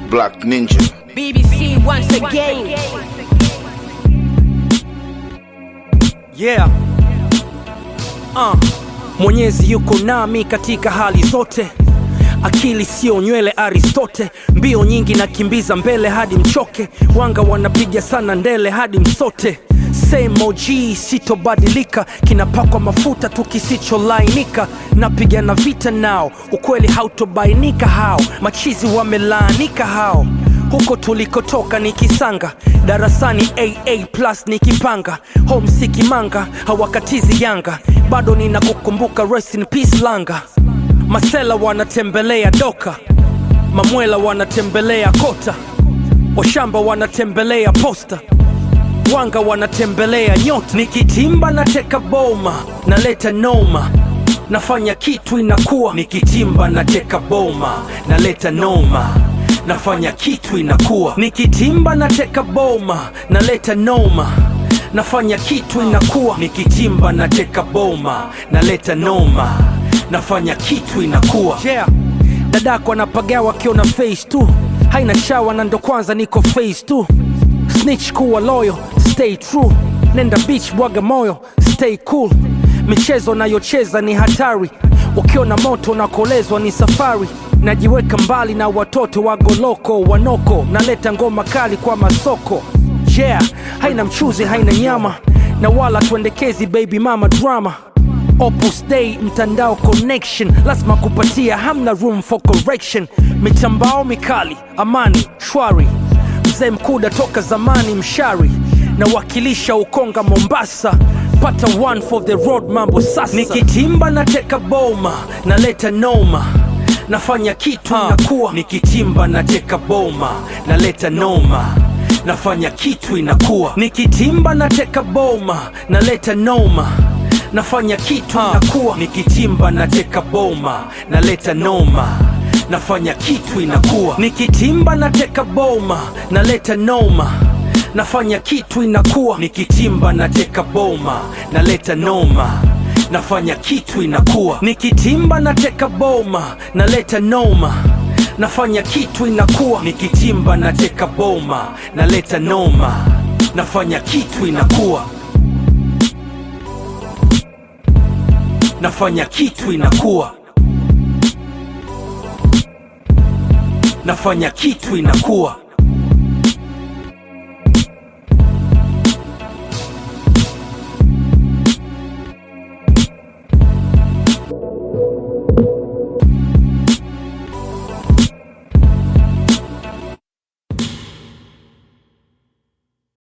Black Ninja. BBC once again. Yeah. Uh. Mwenyezi yuko nami katika hali zote, akili sio nywele Aristote, mbio nyingi nakimbiza mbele hadi mchoke, wanga wanapiga sana ndele hadi msote. Same OG sitobadilika, kinapakwa mafuta tu kisicholainika, napigana vita nao, ukweli hautobainika hao, machizi wamelaanika hao huko tulikotoka ni kisanga darasani aa plus nikipanga homsiki manga hawakatizi yanga bado ninakukumbuka rest in peace langa masela wanatembelea doka mamwela wanatembelea kota washamba wanatembelea posta wanga wanatembelea nyota nikitimba nateka boma naleta noma nafanya kitu inakuwa nikitimba nateka boma naleta noma nafanya kitu inakuwa nikitimba nateka boma naleta noma nafanya kitu inakuwa nikitimba nateka boma naleta noma nafanya kitu inakuwa yeah. dadako anapagawa akiona face tu haina shawa na ndo kwanza niko face tu snitch kuwa loyo stay true nenda beach bwaga moyo stay cool michezo nayocheza ni hatari ukiona moto nakolezwa ni safari najiweka mbali na watoto wagoloko wanoko naleta ngoma kali kwa masoko yeah haina mchuzi haina nyama na wala tuendekezi baby mama drama Opus Dei mtandao connection lazima kupatia hamna room for correction mitambao mikali amani shwari mzee mkuda toka zamani mshari nawakilisha ukonga mombasa pata one for the road mambo sasa nikitimba nateka boma naleta noma nafanya kitu inakuwa nikitimba nateka boma naleta noma nafanya kitu inakuwa nikitimba nateka boma naleta noma nafanya kitu inakuwa nikitimba nateka boma naleta noma nafanya kitu inakuwa nikitimba nateka boma naleta noma nafanya kitu inakuwa nikitimba nateka boma naleta noma nafanya kitu inakuwa nikitimba nateka boma naleta noma nafanya kitu inakuwa nikitimba nateka boma naleta noma nafanya kitu inakuwa nafanya kitu inakuwa nafanya kitu inakuwa